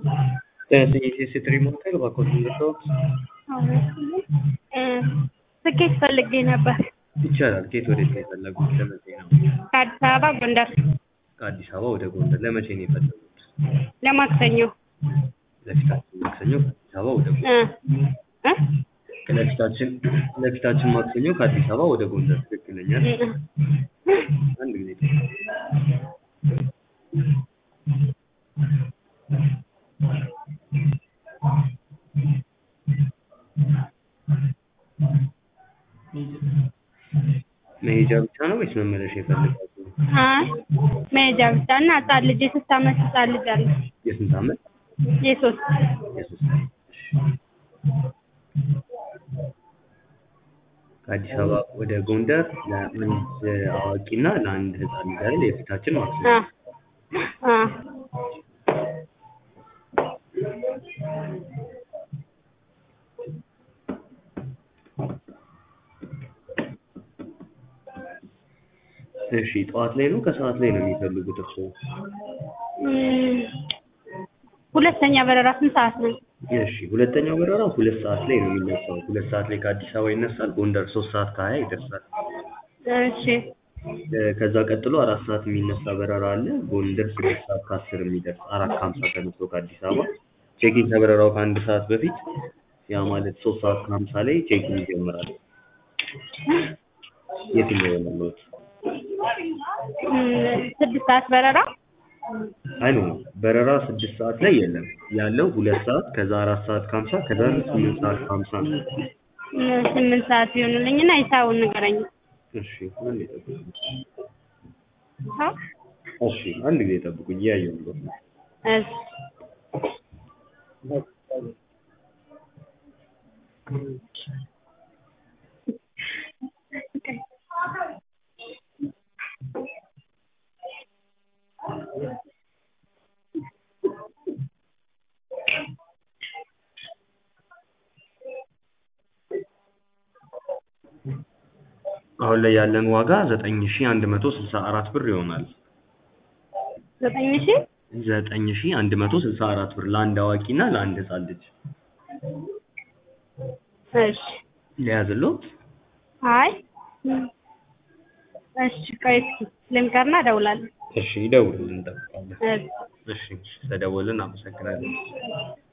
የሴትሪ ሞተር እባክዎትን ልርዳዎት? ትኬት ፈልጌ ነበር። ይቻላል። ከየት ወዴት ነው የፈለጉት? ለመቼ ነው? ከአዲስ አበባ ጎንደር ከአዲስ አበባ ወደ ጎንደር ለመቼ ነው የፈለጉት? ለማክሰኞ ለፊታችን ማክሰኞ ከአዲስ አበባ ወደ ጎንደር እ እ ለፊታችን ለፊታችን ማክሰኞ ከአዲስ አበባ ወደ ጎንደር ትክክለኛ ነው። አንድ ጊዜ መሄጃ ብቻ ነው ወይስ መመለሻ ይፈልጋሉ? አይ መሄጃ ብቻ እና ህጻን ልጅ የሶስት አመት ህጻን ልጅ አለ። የስንት ዓመት? የሶስት የሶስት ዓመት። ከአዲስ አበባ ወደ ጎንደር ለአንድ አዋቂና ለአንድ ህፃን ልጅ አይደል? የፊታችን ማክሰኞ አ አ እሺ ጠዋት ላይ ነው ከሰዓት ላይ ነው የሚፈልጉት እርስዎ? እም፣ ሁለተኛ በረራ ስንት ሰዓት ነው? እሺ ሁለተኛው በረራ ሁለት ሰዓት ላይ ነው የሚነሳው። ሁለት ሰዓት ላይ ከአዲስ አበባ ይነሳል። ጎንደር ሶስት ሰዓት ከሀያ ይደርሳል። እሺ እ፣ ከዛ ቀጥሎ አራት ሰዓት የሚነሳ በረራ አለ። ጎንደር ስድስት ሰዓት ከአስር የሚደርስ አራት ከሀምሳ ተነስቶ ከአዲስ አበባ ቼኪን ከበረራው ከአንድ ሰዓት በፊት ያ ማለት ሶስት ሰዓት ከሀምሳ ላይ ቼኪን ይጀምራል። የትኛው የመለወት እም፣ ስድስት ሰዓት በረራ አይ ነው በረራ ስድስት ሰዓት ላይ የለም ያለው ሁለት ሰዓት ከዛ አራት ሰዓት ከሀምሳ ከዛ ስምንት ሰዓት ከሀምሳ ነው። እም፣ ስምንት ሰዓት ይሆንልኝና ሂሳቡን ንገረኝ። እሺ አንድ ይጠብቁኝ። አዎ እሺ አንድ ጊዜ ጠብቁኝ እያየሁ ነው። እሺ አሁን ላይ ያለን ዋጋ ዘጠኝ ሺ አንድ መቶ ስልሳ አራት ብር ይሆናል። ዘጠኝ ሺህ ዘጠኝ ሺ አንድ መቶ ስልሳ አራት ብር ለአንድ አዋቂ እና ለአንድ ህፃን ልጅ እሺ ሊያዝልዎት? አይ እም፣ እሺ ቆይ እስኪ ልምከርና እደውላለሁ። እሺ ይደውሉልን እንጠብቃለን። እሺ እሺ ስለደወልን አመሰግናለሁ።